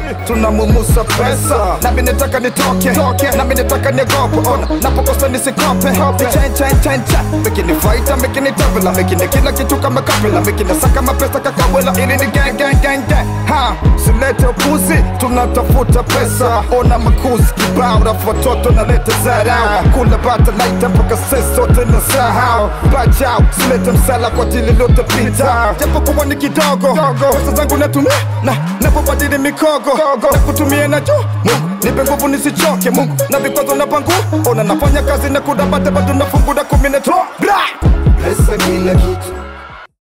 tunamumusa pesa nami nataka nitoke nami nataka niogope ona napokosa nisikope Chain, chain, chain, chain. mekini faita mekini tabela mekini kila kitu kama kapela mekini saka mapesa kakawela ili ni gang gang gang gang ha silete upuzi tunatafuta pesa ona makuzi kibao rafu watoto naleta zarau kula bata laita mpaka sisi sote na sahau bajau silete msala kwa jili lote pita japo kuwa ni kidogo pesa zangu natumia na napobadili mikogo na kutumia na juu Mungu nipe nguvu nisichoke Mungu na vikwazo na pangu ona nafanya kazi na kudabate bado nafungura kumi na toa bra pesa kila kitu